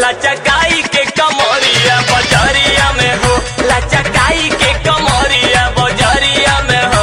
लचकाई के कमरिया बजरिया में हो लचकाई के कमरिया बजरिया में हो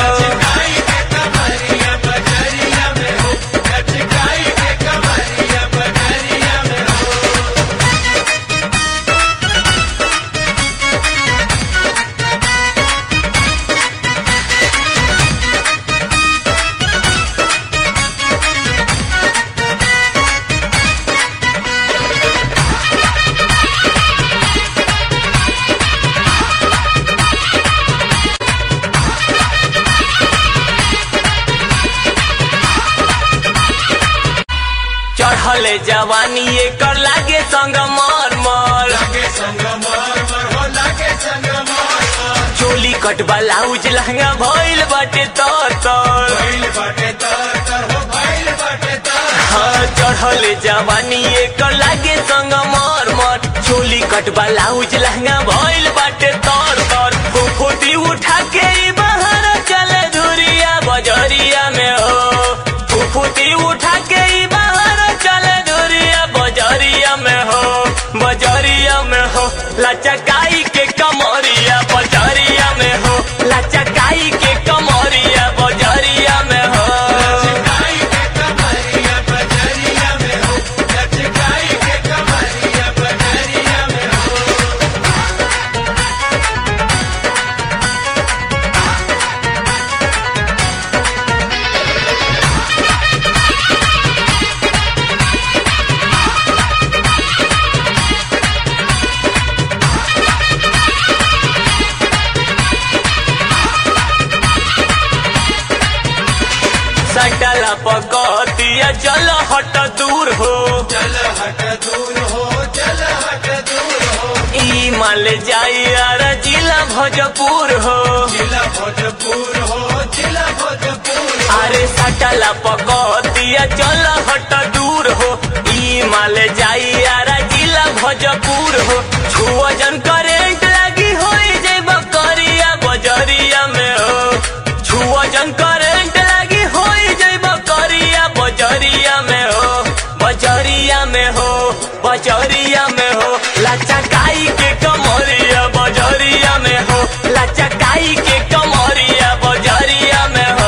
चढ़ले जवानी एकर लागे संग मर मर चोली कट ब्लाउज लहंगा भइल बाटे तर तर हाँ चढ़ले जवानी एकर लागे संग मर मर चोली कट ब्लाउज लहंगा भइल बाटे तर तर फुफुती उठा के ई बाहर चले धुरिया बजरिया में हो फुफुती उठा के ई बाहर चले धुरिया बजरिया में हो बजरिया में हो लचकाई के कमरिया बजरिया में हो लचकाई के कमरिया बजरिया में हो सटला पकतिया चल हट दूर हो ई माल जाई यार जिला भोजपुर हो अरे सटला पकतिया चल हट दूर हो ई माल जाई यार जिला भोजपुर हो छुअजन करेंट लगी होई जब करिया बजरिया में हो छुअजन करेंट लगी होई जब करिया बजरिया में हो बजरिया में हो बजरिया में हो लचकाई के कमरिया बजरिया में हो लचकाई के कमरिया बजरिया में हो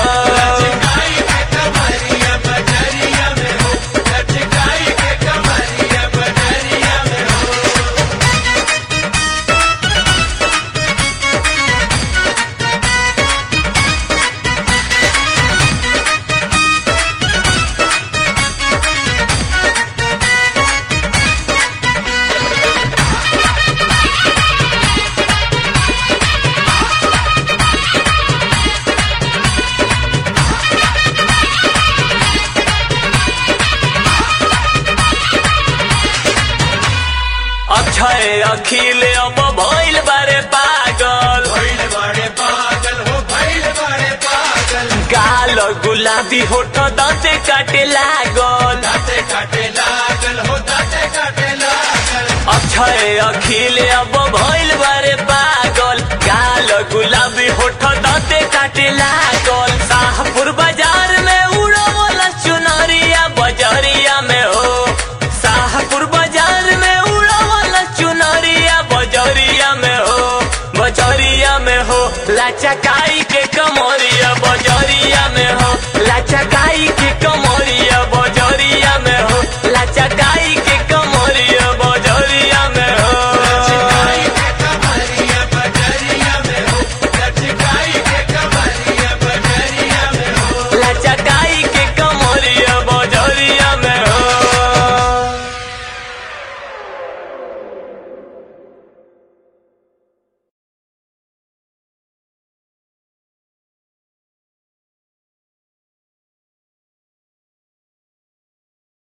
अक्षय अखिल अब भइल बारे पागल गाल गुलाबी होठ दाँते काटे लागल अक्षय अखिल अब भइल बारे पागल गाल गुलाबी होठ दाँते काटे लागल शाहपुर बाजार में उड़वला चुनरिया बजरिया में हो शाहपुर बाजार में उड़वला चुनरिया बजरिया में हो बजरिया में हो लचकाई के कमरिया